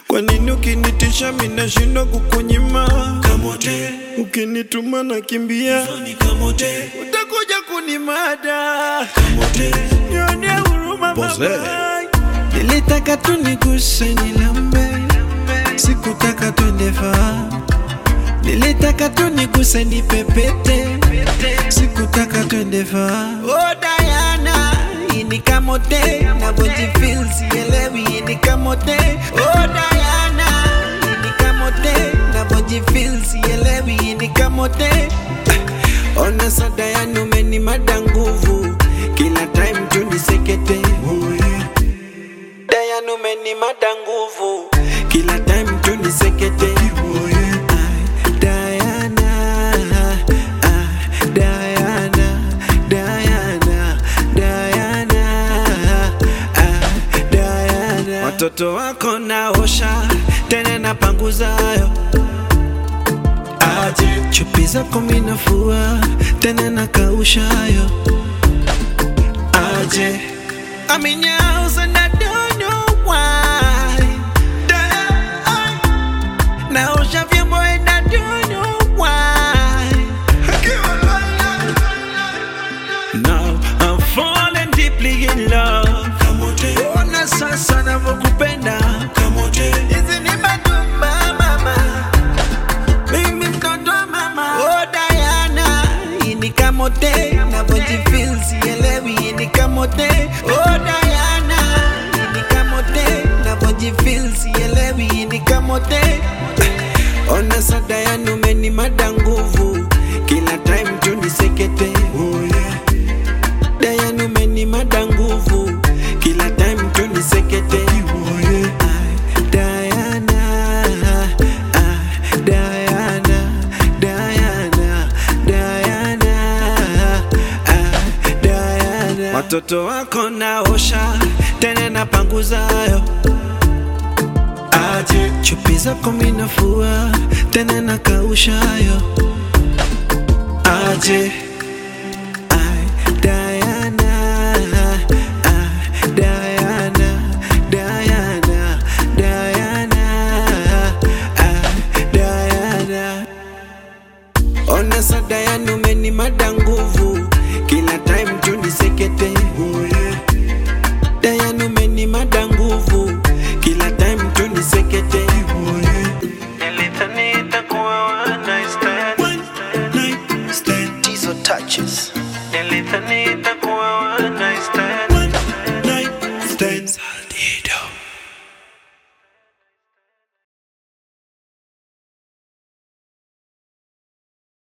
Kwa nini ukinitisha minashindwa kukunyima? Kamote, Ukinituma nakimbia, ni kamote, utakuja kunimada. kamote, Nionee huruma Pose. mama. Nilitaka tu niguse nilambe, sikutaka twende far. Nilitaka tu niguse nipepete, sikutaka twende far. Oh Diana, hii ni kamote, navyojifeel sielewi, hii ni kamote. Oh Diana, hii ni kamote, navyojifeel sielewi, hii ni kamote. Ona sa Diana umenimada nguvu, kila time tu nisekete. Oh yeah. Diana umenimada nguvu, kila time tu nisekete. Oh yeah. Ay, Diana, ah, Diana, Diana, Diana, ah, Diana. Watoto wako naosha tena napanguzayo aje chupi zako minafua tena nakaushayo aje I'm in your house and I don't know why naosha vyombo and I don't know why Now I'm falling deeply in love kamote, Ona sasa navyokupenda kamote, Hizi ni madumba mama Mimi mtoto wa mama Oh Diana Hii ni kamote Navyojifeel sielewi Hii ni kamote Oh Diana Hii ni kamote Navyojifeel sielewi Hii ni kamote Ona sa Diana umenimada nguvu Kila time tu nisekete Oh yeah Diana umenimada nguvu Kila time tu nisekete Oh yeah Ay, Diana ah, Diana Diana Diana ah, Diana Watoto wako naosha tena napanguzayo aje chupi zako minafua tena nakaushayo aje